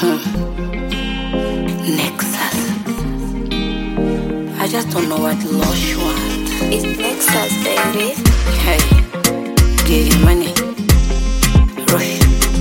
Nexus. I just don't know what Lush want. It's Nexus, baby. Hey, give you money. Rush.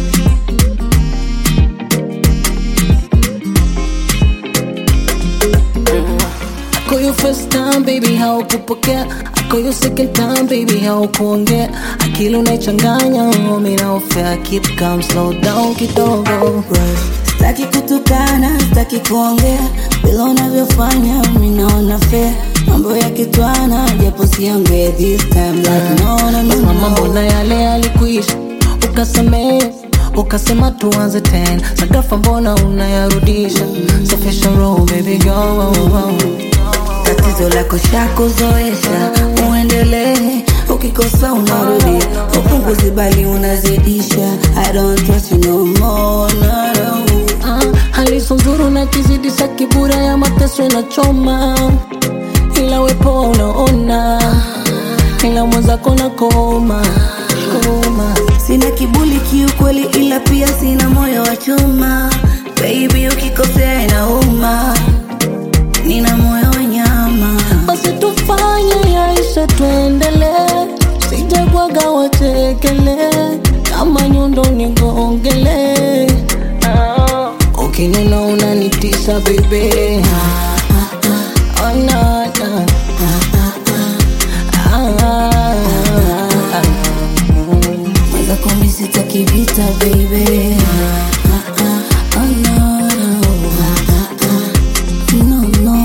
I call you first time baby, haukupokea. I call you second time baby, haukuongea. Akili unaichanganya, mimi naofea. Keep calm, slow down kidogo. Sitaki kutukana, sitaki kuongea vile unavyofanya, mimi naona fair. Mambo ya kitwana, japo siongee this time like no, no, no, Mama, no. mbona yale yalikuisha? Ukasamehe, ukasema tuanze tena. Sakafa mbona unayarudisha? Safisha roho baby girl. Tatizo lako shakuzoesha, uendelee. Ukikosa unarudi, upunguzi bali unazidisha. I don't trust you no more, no, no. Ah, hali so nzuri na kizidisha kibura ya mateso inachoma, ila wepo unaona, ila mwenzako na koma koma. Sina kibuli kiukweli, ila pia sina moyo wa chuma. Baby, ukikosea inauma, nina moyo wa nyama. Basi tufanye yaisha, tuendelee, sijabwaga wachekele, kama nyundo nigongele. Ah, ukinena unanitisha bebe, oh, na, na. Ah, Mweza kumi sitaki vita baby. Ah, ah, oh, no, no. No, no.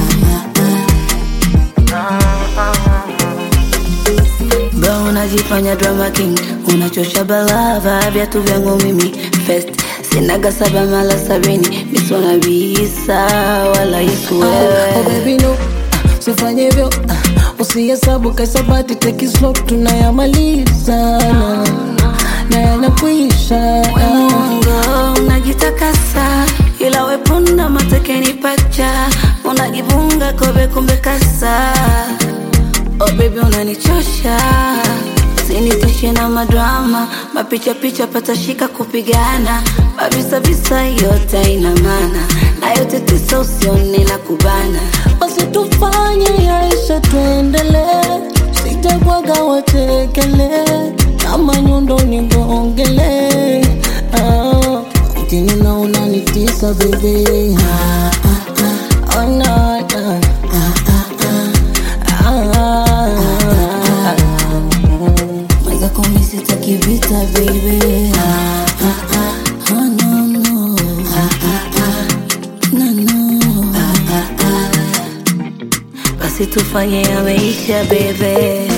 Bro, unajifanya drama king, unachosha balava viatu vyangu mimi first sinaga saba mala sabini misona bisa wala Yesu Oh wewe baby no, ah, usifanye hivyo ah, usihesabu kaisabati take it slow, tunayamaliza na, na yanakwisha ah. Mwongo unajitakasa, ila wepunda matekeni pacha, unajivunga kobe kumbe kasa. Oh baby unanichosha, usinitishe na madrama, mapicha picha patashika kupigana, mavisa visa yote ina maana, na yote tisa usione na kubana. Basi tufanye yaisha, tuendelee, sitabwaga wachekele, kama nyundo nigongele. Ah, ukinena unanitisa baby, ah, ah, ah, oh, na, na. Ah, Mweza kumi sitaki vita baby. Ah, ah, ah, oh, no, no. Ah, ah, ah, no, no. Ah, ah, ah. Basi tufanye yameisha bebe